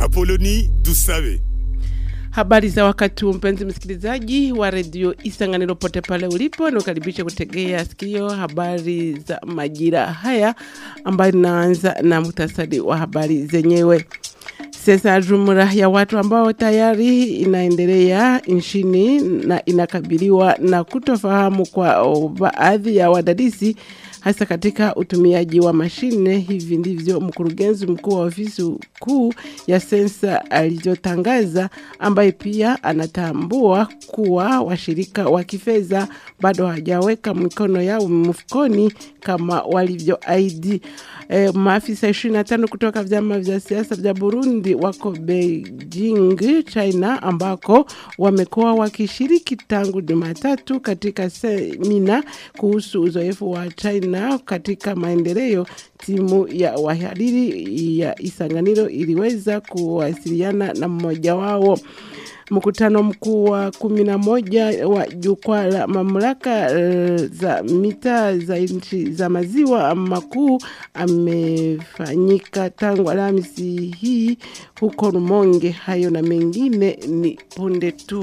Apoloni Dusabe. Habari za wakati huu mpenzi msikilizaji wa redio Isanganiro pote pale ulipo, nakukaribisha kutegea sikio habari za majira haya ambayo inaanza na muhtasari wa habari zenyewe. Sasa jumla ya watu ambao tayari inaendelea nchini na inakabiliwa na kutofahamu kwa baadhi ya wadadisi hasa katika utumiaji wa mashine. Hivi ndivyo mkurugenzi mkuu wa ofisi kuu ya sensa alivyotangaza, ambaye pia anatambua kuwa washirika wa kifedha bado hawajaweka mikono yao mfukoni kama walivyoahidi. E, maafisa 25 kutoka vyama vya siasa vya Burundi wako Beijing, China, ambako wamekuwa wakishiriki tangu Jumatatu katika semina kuhusu uzoefu wa China katika maendeleo. Timu ya wahariri ya Isanganiro iliweza kuwasiliana na mmoja wao. Mkutano mkuu wa kumi na moja wa jukwaa la mamlaka uh, za mitaa za nchi za maziwa makuu amefanyika tangu Alhamisi hii huko Rumonge. Hayo na mengine ni punde tu.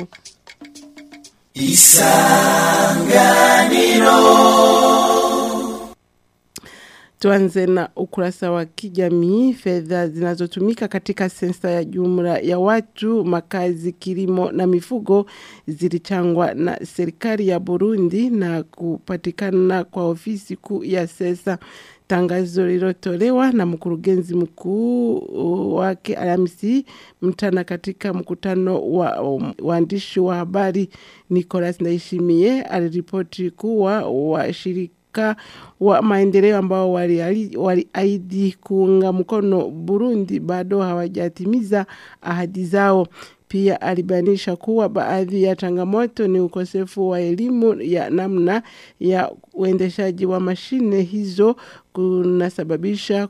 Isanganiro. Tuanze na ukurasa wa kijamii. Fedha zinazotumika katika sensa ya jumla ya watu, makazi, kilimo na mifugo zilichangwa na serikali ya Burundi na kupatikana kwa ofisi kuu ya sensa. Tangazo lilotolewa na mkurugenzi mkuu wake Alhamisi mchana katika mkutano wa waandishi wa habari. Nicolas Ndaishimie aliripoti kuwa washirika wa maendeleo ambao waliahidi wali kuunga mkono Burundi bado hawajatimiza ahadi zao. Pia alibainisha kuwa baadhi ya changamoto ni ukosefu wa elimu ya namna ya uendeshaji wa mashine hizo kunasababisha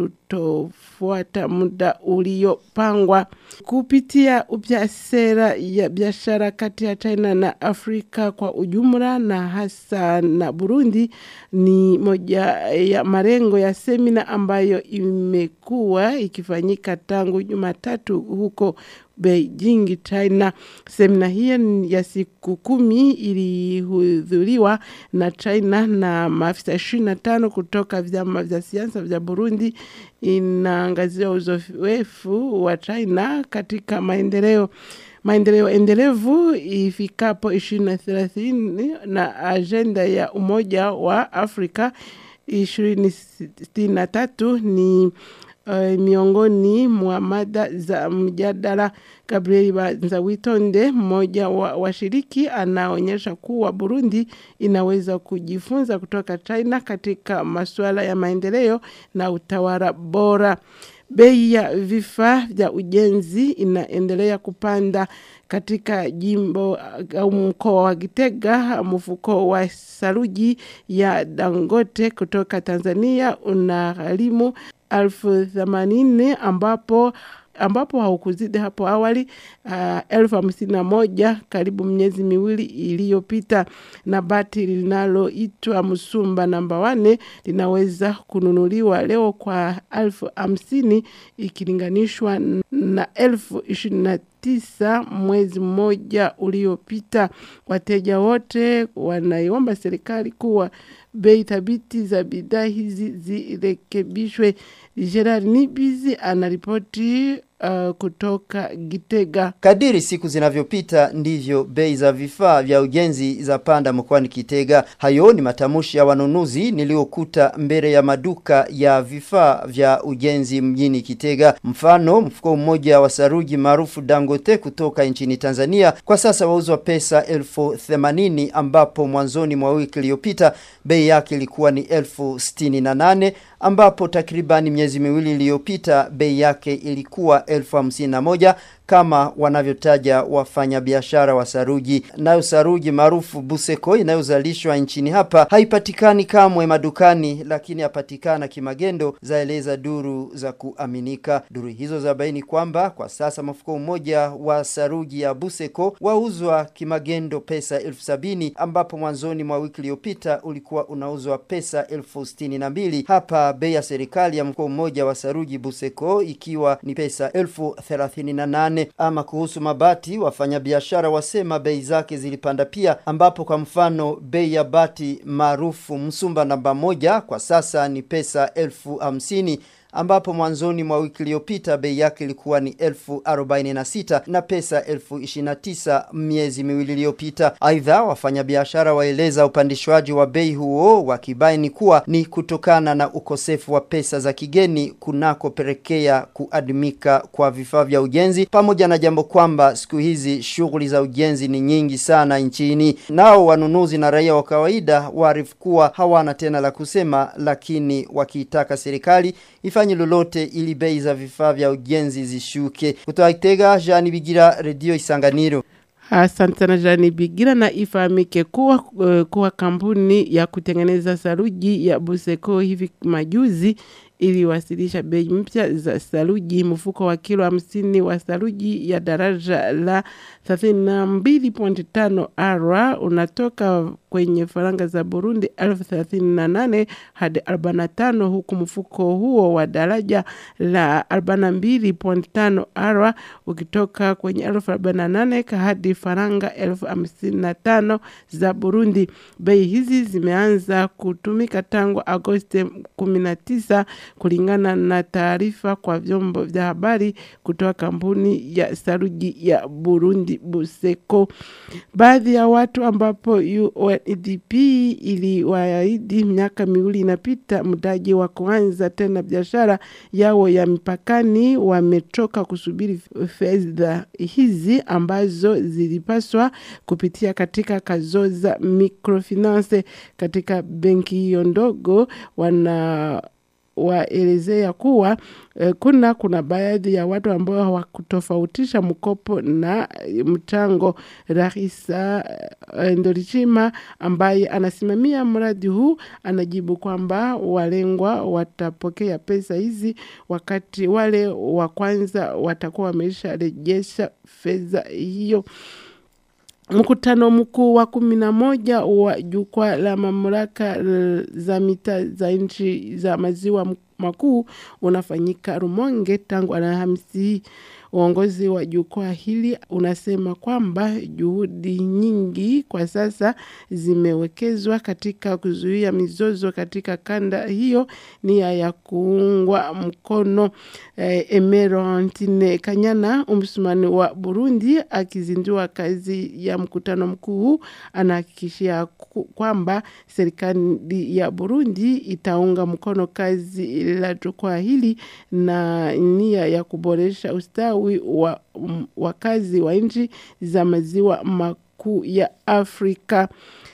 kutofuata muda uliopangwa. Kupitia upya sera ya biashara kati ya China na Afrika kwa ujumla na hasa na Burundi ni moja ya malengo ya semina ambayo imekuwa ikifanyika tangu Jumatatu huko Beijing, China. Semina hiyo ya siku kumi ilihudhuriwa na China na maafisa 25 kutoka vyama vya siasa vya Burundi. Inaangazia uzoefu wa China katika maendeleo maendeleo endelevu ifikapo ishirini na thelathini na ajenda ya Umoja wa Afrika ishirini sitini na tatu ni Uh, miongoni mwa mada za mjadala. Gabriel Banzawitonde, mmoja wa washiriki, anaonyesha kuwa Burundi inaweza kujifunza kutoka China katika masuala ya maendeleo na utawala bora. Bei ya vifaa vya ujenzi inaendelea kupanda katika jimbo au mkoa wa Gitega. Mfuko wa saruji ya Dangote kutoka Tanzania unagharimu elfu themanini ambapo ambapo haukuzidi hapo awali uh, elfu hamsini na moja karibu miezi miwili iliyopita, na bati linaloitwa Msumba namba wane linaweza kununuliwa leo kwa elfu hamsini ikilinganishwa na elfu ishirini na tisa mwezi mmoja uliopita. Wateja wote wanaiomba serikali kuwa bei thabiti za bidhaa hizi zirekebishwe. Gerard Nibizi anaripoti uh, kutoka Gitega. Kadiri siku zinavyopita ndivyo bei za vifaa vya ujenzi za panda mkoani Kitega. Hayo ni matamushi ya wanunuzi niliokuta mbele ya maduka ya vifaa vya ujenzi mjini Kitega. Mfano, mfuko mmoja wa saruji maarufu Dangote kutoka nchini Tanzania kwa sasa wauzwa pesa elfu themanini ambapo mwanzoni mwa wiki iliyopita bei yake ilikuwa ni elfu sitini na nane ambapo takribani miezi miwili iliyopita bei yake ilikuwa elfu hamsini na moja kama wanavyotaja wafanyabiashara wa saruji. Nayo saruji maarufu Buseko inayozalishwa nchini hapa haipatikani kamwe madukani, lakini yapatikana kimagendo, zaeleza duru za kuaminika. Duru hizo zabaini kwamba kwa sasa mfuko mmoja wa saruji ya Buseko wauzwa kimagendo pesa elfu sabini ambapo mwanzoni mwa wiki iliyopita ulikuwa unauzwa pesa elfu sitini na mbili. Hapa bei ya serikali ya mfuko mmoja wa saruji Buseko ikiwa ni pesa elfu thelathini na nane. Ama kuhusu mabati, wafanyabiashara wasema bei zake zilipanda pia, ambapo kwa mfano bei ya bati maarufu Msumba namba moja kwa sasa ni pesa elfu hamsini ambapo mwanzoni mwa wiki iliyopita bei yake ilikuwa ni elfu arobaini na sita na pesa elfu ishirini na tisa miezi miwili iliyopita. Aidha, wafanyabiashara waeleza upandishwaji wa bei huo wakibaini kuwa ni kutokana na ukosefu wa pesa za kigeni kunakopelekea kuadimika kwa vifaa vya ujenzi, pamoja na jambo kwamba siku hizi shughuli za ujenzi ni nyingi sana nchini. Nao wanunuzi na raia wa kawaida waarifu kuwa hawana tena la kusema, lakini wakiitaka serikali ifanye lolote ili bei za vifaa vya ujenzi zishuke. Kutoka Itega, Jean Bigira, Radio Isanganiro. Asante sana Jani Bigira, na ifahamike kuwa, uh, kuwa kampuni ya kutengeneza saruji ya Buseko hivi majuzi iliwasilisha bei mpya za saruji. Mfuko wa kilo hamsini wa saruji ya daraja la 32.5 ara unatoka kwenye faranga za Burundi elfu thelathini na nane hadi 45 huku mfuko huo wa daraja la 42.5 ara ukitoka kwenye elfu arobaini na nane hadi faranga elfu hamsini na tano za Burundi. Bei hizi zimeanza kutumika tangu Agosti 19 kulingana na taarifa kwa vyombo vya habari kutoka kampuni ya saruji ya Burundi Buseko. Baadhi ya watu ambapo UNDP iliwaahidi miaka miwili inapita mtaji wa kuanza tena biashara yao ya mipakani wametoka kusubiri fedha hizi ambazo zilipaswa kupitia katika Kazoza Microfinance. Katika benki hiyo ndogo wana waelezea kuwa eh, kuna kuna baadhi ya watu ambao hawakutofautisha mkopo na mchango. Rahisa eh, Ndorichima ambaye anasimamia mradi huu anajibu kwamba walengwa watapokea pesa hizi wakati wale wa kwanza watakuwa wamesharejesha fedha hiyo. Mkutano mkuu wa kumi na moja wa jukwaa la mamlaka za mita za nchi za maziwa makuu unafanyika Rumonge tangu Alhamisi hii. Uongozi wa jukwaa hili unasema kwamba juhudi nyingi kwa sasa zimewekezwa katika kuzuia mizozo katika kanda hiyo, nia ya kuungwa mkono. Eh, Emerantine Kanyana, msimani wa Burundi, akizindua kazi ya mkutano mkuu huu, anahakikishia kwamba serikali ya Burundi itaunga mkono kazi la jukwaa hili na nia ya kuboresha ustawi wa wakazi wa nchi za maziwa makuu ya Afrika.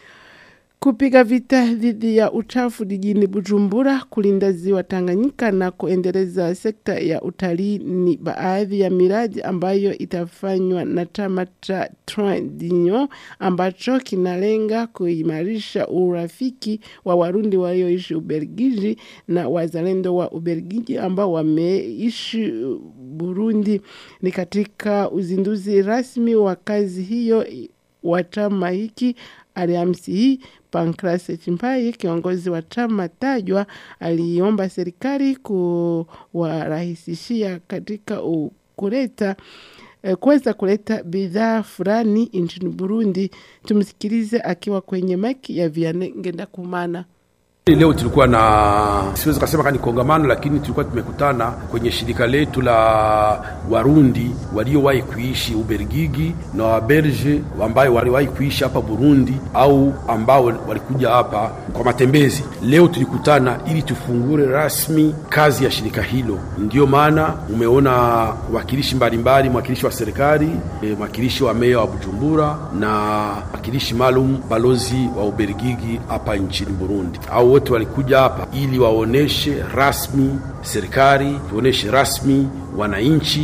Kupiga vita dhidi ya uchafu jijini Bujumbura, kulinda ziwa Tanganyika na kuendeleza sekta ya utalii ni baadhi ya miradi ambayo itafanywa na chama cha Tridinyo ambacho kinalenga kuimarisha urafiki wa Warundi walioishi Ubelgiji na wazalendo wa Ubelgiji ambao wameishi Burundi. Ni katika uzinduzi rasmi wa kazi hiyo wa chama hiki Alhamisi hii Pancras Chimpai, kiongozi wa chama tajwa, aliomba serikali kuwarahisishia katika kuleta kuweza kuleta bidhaa fulani nchini Burundi. Tumsikilize akiwa kwenye maki ya Vianney Ngendakumana. Leo tulikuwa na siwezi kusema kama ni kongamano, lakini tulikuwa tumekutana kwenye shirika letu la Warundi waliowahi kuishi Ubelgiji na Waberge ambayo waliwahi kuishi hapa Burundi au ambao walikuja hapa kwa matembezi. Leo tulikutana ili tufungure rasmi kazi ya shirika hilo. Ndiyo maana umeona wakilishi mbalimbali, mwakilishi wa serikali, mwakilishi wa meya wa Bujumbura na mwakilishi maalum balozi wa Ubelgiji hapa nchini Burundi au wote walikuja hapa ili waoneshe rasmi serikali, tuoneshe rasmi wananchi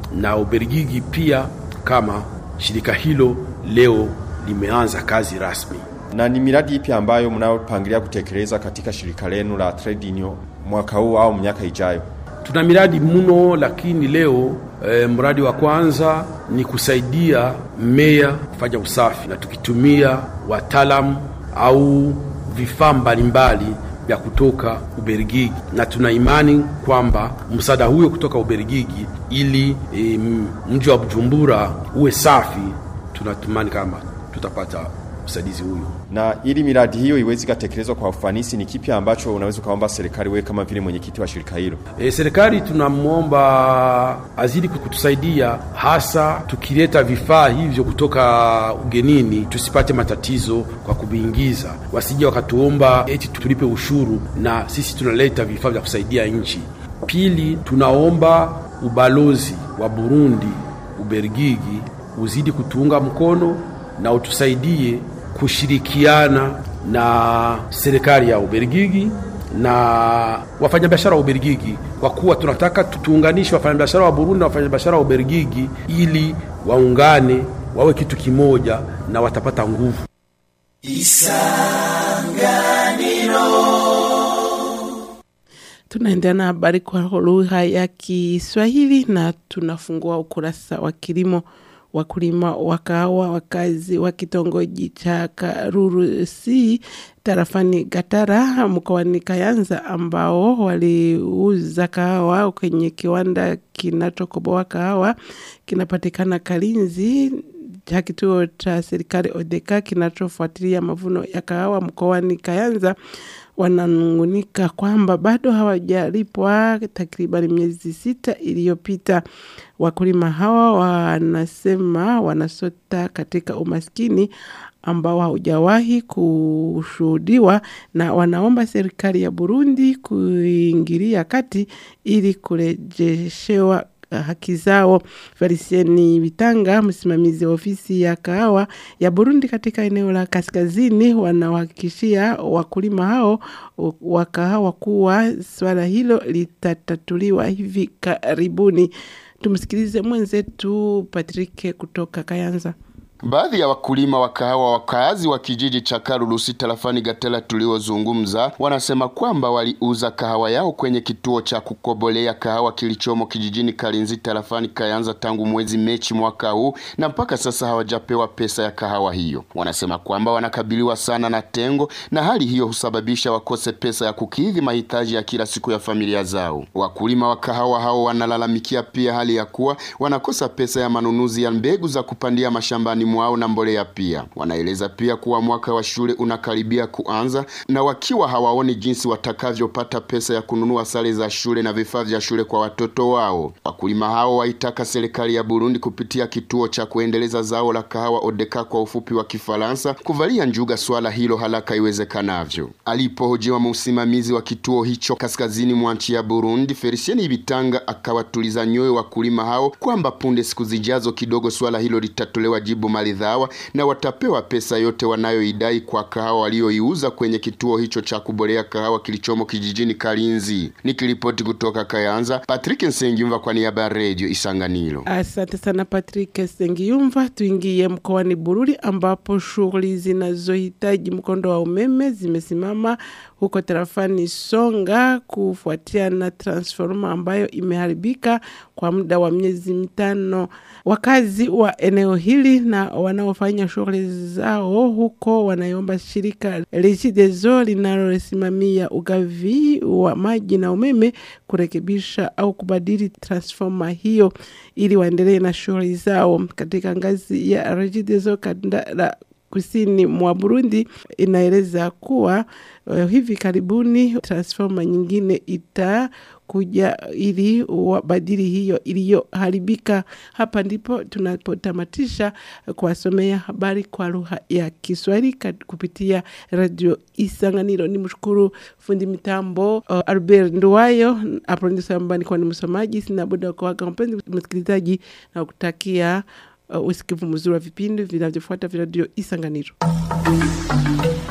na Ubelgiji pia kama shirika hilo leo limeanza kazi rasmi. Na ni miradi ipi ambayo mnayopangilia kutekeleza katika shirika lenu la Trade Union mwaka huu au miaka ijayo? Tuna miradi mno, lakini leo e, mradi wa kwanza ni kusaidia meya kufanya usafi na tukitumia wataalamu au vifaa mbalimbali vya kutoka Ubelgiji, na tuna imani kwamba msaada huyo kutoka Ubelgiji ili e, mji wa Bujumbura uwe safi, tunatumani kama tutapata msaidizi huyo. Na ili miradi hiyo iweze kutekelezwa kwa ufanisi, ni kipi ambacho unaweza ukaomba serikali wewe kama vile mwenyekiti wa shirika hilo? E, serikali tunamwomba azidi kutusaidia, hasa tukileta vifaa hivyo kutoka ugenini, tusipate matatizo kwa kuviingiza, wasije wakatuomba eti tulipe ushuru na sisi tunaleta vifaa vya kusaidia nchi. Pili, tunaomba ubalozi wa Burundi Ubelgiji uzidi kutuunga mkono na utusaidie kushirikiana na serikali ya Ubelgiji na wafanyabiashara wa Ubelgiji, kwa kuwa tunataka tuunganishe wafanyabiashara wa Burundi na wafanyabiashara wa Ubelgiji ili waungane wawe kitu kimoja na watapata nguvu. Tunaendelea na habari kwa lugha ya Kiswahili na tunafungua ukurasa wa kilimo. Wakulima wa kahawa wakazi wa kitongoji cha Karuru C tarafani Gatara mkoani Kayanza ambao waliuza kahawa kwenye kiwanda kinachokoboa kahawa kinapatikana Kalinzi cha kituo cha serikali Odeka kinachofuatilia mavuno ya kahawa mkoani Kayanza wananungunika kwamba bado hawajalipwa takriban miezi sita iliyopita. Wakulima hawa wanasema wanasota katika umaskini ambao haujawahi kushuhudiwa na wanaomba serikali ya Burundi kuingilia kati ili kurejeshewa haki zao. Felicieni Bitanga, msimamizi wa ofisi ya kahawa ya Burundi katika eneo la kaskazini, wanawahakikishia wakulima hao wa kahawa kuwa swala hilo litatatuliwa hivi karibuni. Tumsikilize mwenzetu Patrick kutoka Kayanza. Baadhi ya wakulima wa kahawa wakaazi wa kijiji cha Karulusi tarafani Gatela tuliozungumza wanasema kwamba waliuza kahawa yao kwenye kituo cha kukobolea kahawa kilichomo kijijini Kalinzi tarafani Kayanza tangu mwezi Mechi mwaka huu na mpaka sasa hawajapewa pesa ya kahawa hiyo. Wanasema kwamba wanakabiliwa sana na tengo na hali hiyo husababisha wakose pesa ya kukidhi mahitaji ya kila siku ya familia zao. Wakulima wa kahawa hao wanalalamikia pia hali ya kuwa wanakosa pesa ya manunuzi ya mbegu za kupandia mashambani mwao na mbolea pia. Wanaeleza pia kuwa mwaka wa shule unakaribia kuanza na wakiwa hawaoni jinsi watakavyopata pesa ya kununua sare za shule na vifaa vya shule kwa watoto wao. Wakulima hao waitaka serikali ya Burundi kupitia kituo cha kuendeleza zao la kahawa Odeka kwa ufupi wa Kifaransa kuvalia njuga swala hilo haraka iwezekanavyo. Alipohojiwa msimamizi wa kituo hicho kaskazini mwa nchi ya Burundi, Felicieni Bitanga akawatuliza nyoyo wakulima hao kwamba punde siku zijazo kidogo swala hilo litatolewa jibu maridhawa na watapewa pesa yote wanayoidai kwa kahawa walioiuza kwenye kituo hicho cha kubolea kahawa kilichomo kijijini Kalinzi. Nikiripoti kutoka Kayanza, Patrick Nsengiyumva kwa niaba ya Radio Isanganiro. Asante sana Patrick Sengiyumva. Tuingie mkoani Bururi ambapo shughuli zinazohitaji mkondo wa umeme zimesimama huko tarafani Songa kufuatia na transforma ambayo imeharibika kwa muda wa miezi mitano. Wakazi wa eneo hili na wanaofanya shughuli zao huko wanaiomba shirika Regideso linalosimamia ugavi wa maji na umeme kurekebisha au kubadili transforma hiyo ili waendelee na shughuli zao. Katika ngazi ya Regideso kanda la kusini mwa Burundi inaeleza kuwa uh, hivi karibuni transforma nyingine itakuja ili wabadili hiyo iliyoharibika. Hapa ndipo tunapotamatisha kuwasomea habari kwa lugha ya Kiswahili kupitia Radio Isanganiro. Ni mshukuru fundi mitambo uh, Albert Nduwayo aprondiso ambaye nilikuwa ni msomaji. Sina buda kuaga mpenzi msikilizaji na kutakia uh, usikivu mzuri wa vipindi vinavyofuata vya Radio Isanganiro.